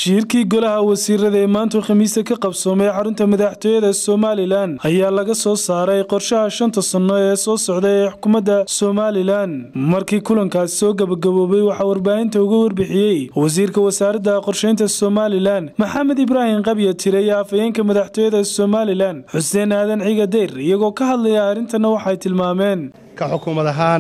shirkii golaha wasiirada ee maanta khamiista ka qabsoomay xarunta madaxtooyada somalilan ayaa laga soo saaray qorshaha shanta sanno ee soo socda ee xukuumadda somalilan markii kulankaasi soo gabagaboobay waxaa warbaahinta uga warbixiyey wasiirka wasaaradda qorsheynta somalilan maxamed ibraahim qabya tire iyo afhayeenka madaxtooyada somalilan xuseen aadan ciga deyr iyagoo ka hadlaya arrintana waxay tilmaameen ka xukuumad ahaan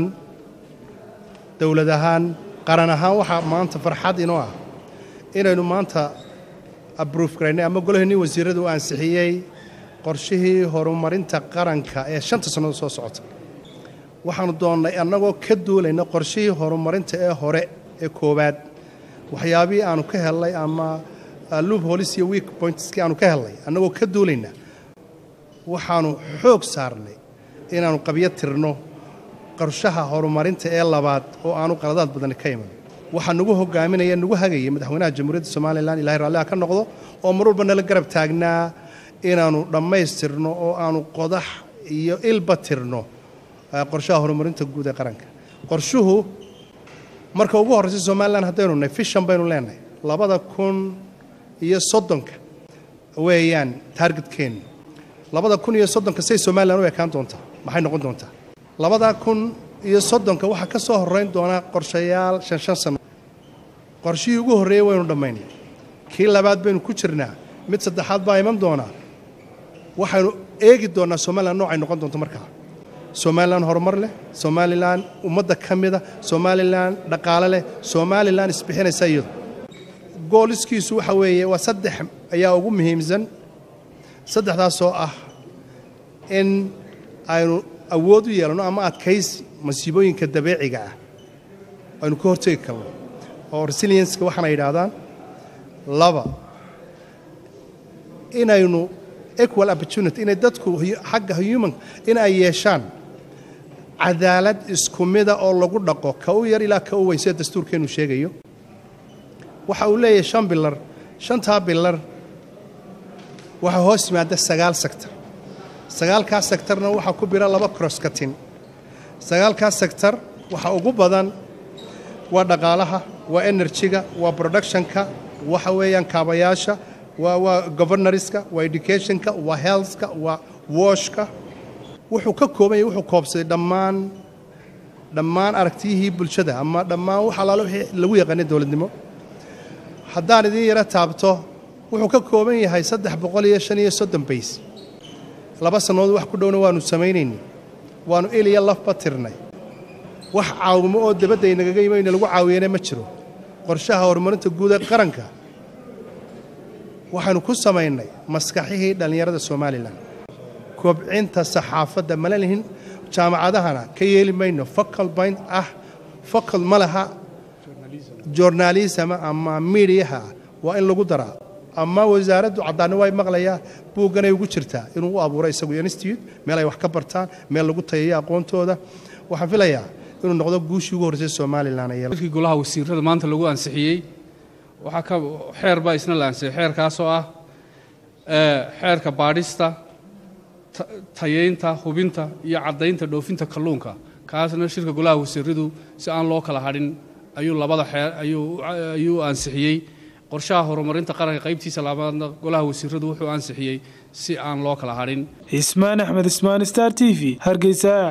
dowlad ahaan qaran ahaan waxaa maanta farxad inoo ah inaynu maanta abruuf garaynay ama golaheenii wasiirradu u ansixiyey qorshihii horumarinta qaranka ee shanta sannadood soo socota waxaannu doonnay annagoo ka duulayna qorshihii horumarinta ee hore ee koowaad waxyaabihii aannu ka hellay ama luub holis iyo week pointskii aannu ka hellay annagoo ka duulayna waxaannu xoog saarnay inaannu qabyo tirno qorshaha horumarinta ee labaad oo aanu qaladaad badani ka iman waxaa nagu hogaaminaya nagu hagaya madaxweynaha jamhuuriyadda somalilan ilahay raalliha ka noqdo oo mar walba nala garab taagnaa inaannu dhammaystirno oo aanu qodax iyo ilba tirno qorshaha horumarinta guud ee qaranka qorshuhu marka ugu horraysa somalilan haddaynu nahay fishan baynu leenahay labada kun iyo soddonka weeyaan taargetkeennu labada kun iyo soddonka say somalilan u ekaan doontaa maxay noqon doontaa labada kun iyo soddonka waxaa ka soo horrayn doonaa qorshayaal shan shan sanno qorshihii ugu horreeyey waynu dhammaynay kii labaad baynu ku jirnaa mid saddexaad baa iman doonaa waxaynu eegi doonnaa somalilan noocay noqon doonto markaa somalilan horumar leh somalilan ummadda ka mida somalilan dhaqaale leh somalilan isbixinaysa iyadu gooliskiisu waxa weeye waa saddex ayaa ugu muhiimsan saddexdaasoo ah in aynu awood u yeelano ama adkaysi masiibooyinka dabeeciga ah aynu ka hortegi karno oo resilienska waxaana yidhaahdaan laba inaynu equal opportunity inay dadku xagga human in ay yeeshaan cadaalad isku mida oo lagu dhaqo ka u yar ilaa ka u weyn sida dastuurkeennu sheegayo waxa uu leeyahay shan bilar shantaa bilar waxaa hoos yimaada sagaal sektor sagaalkaas sektarna waxaa ku bira laba croskatin sagaalkaas sektar waxa ugu badan waa dhaqaalaha waa enerjiga waa productionka waxa weeyaan kaabayaasha waa waa governorska waa educationka waa healthka waa washka wuxuu ka kooban yahay wuxuu koobsaday dhammaan dhammaan aragtiyihii bulshada ama dhammaan wax allaale wixii lagu yaqaanay dowladnimo haddaan idiin yaro taabto wuxuu ka kooban yahay saddex boqol iyo shan iyo soddon bays laba sannadood wax ku dhowna waannu samaynaynay waannu eliya lafba tirnay wax caawimo oo dabadda aynagaga imayna lagu caawiyana ma jiro qorshaha horumarinta guud ee qaranka waxaannu ku samaynay maskaxihii dhallinyarada somalilan kobcinta saxaafadda mala lihin jaamacadahana ka yeeli mayno focal point ah focal ma laha journalisma ama miidiyaha waa in lagu daraa ama wasaaraddu caddaanni way maqlayaa buugganay ugu jirtaa inuu u abuuro isagu institute meel ay wax ka bartaan meel lagu tayayo aqoontooda waxaan filayaa inuu noqdo guushii ugu horreysay somalilan kii golaha wasiirada maanta lagu ansixiyey waxaa ka xeer baa isna la ansixiyey xeerkaasoo ah xeerka baadhista tayeynta hubinta iyo caddaynta dhoofinta kalluunka kaasna shirka golaha wasiiradu si aan loo kala hadhin ayuu labada xeer ayuu ansixiyey qorshaha horumarinta qaranka qaybtiisa labaadna golaha wasiiradu wuxuu ansixiyey si aan loo kala hadhin ismaan axmed ismaan star t v hargeysa